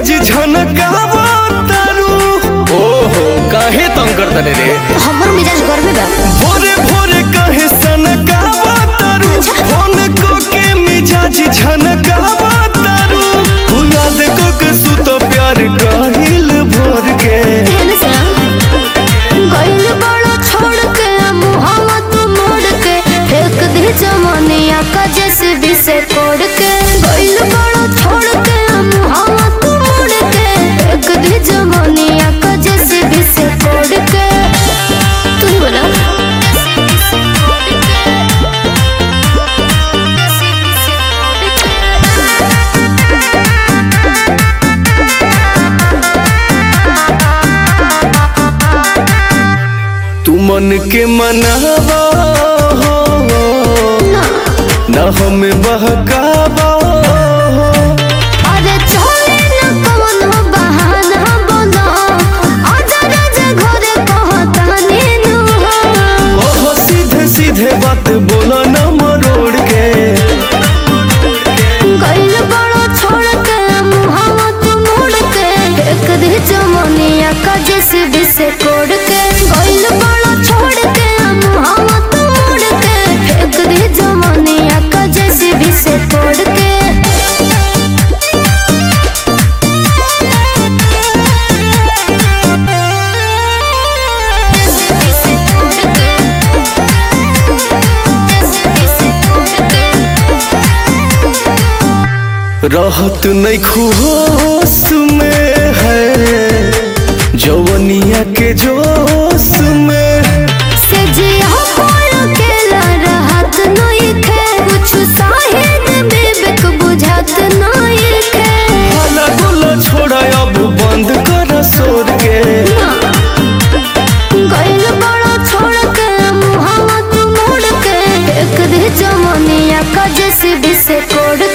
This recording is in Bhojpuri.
मिजाज झनकावा तारू ओहो काहे तंग कर तने रे हमर मिजाज गर्मे बा भोरे भोरे काहे सनकावा तारू फोन को के मिजाज झनकावा तारू तू याद को के सुत प्यार काहिल भोर के एने से गइल बड़ा छोड़ के मुहावा तू मोड़ के फेंक दे जमानिया का जैसे भी से कोड़ के गइल बड़ा छोड़ के मुहावा तू मोड़ के फेंक दे जमानिया का जैसे भी से कोड़ के तू ही बोला तू मन के मनावा हो ना ना हमें बहकावा हो अरे चले न कवनो बहाना बोलो आजा राजा घरे कहतानी नु ओहो सीधे सीधे बात बोला ना मरोड़ के गइल बड़ो छोड़ के मुहावा तू मोड़ के एक दे जमनिया का जैसे बिसे कोड़ के गइल बड़ो छोड़ के मुहावा तू मोड़ के एक दे जमनिया का जैसे बिसे कोड़ के रहत नहीं खुश में है जवनिया के जोश में से जिया कोल के रहत नहीं खे कुछ साहिद बेबक बुझात नहीं खे हला गुला छोड़ा अब बंद कर सोर के गइल बड़ा छोड़ के मुहावा तू मोड़ के एक दे जमनिया का जैसे भी से कोड़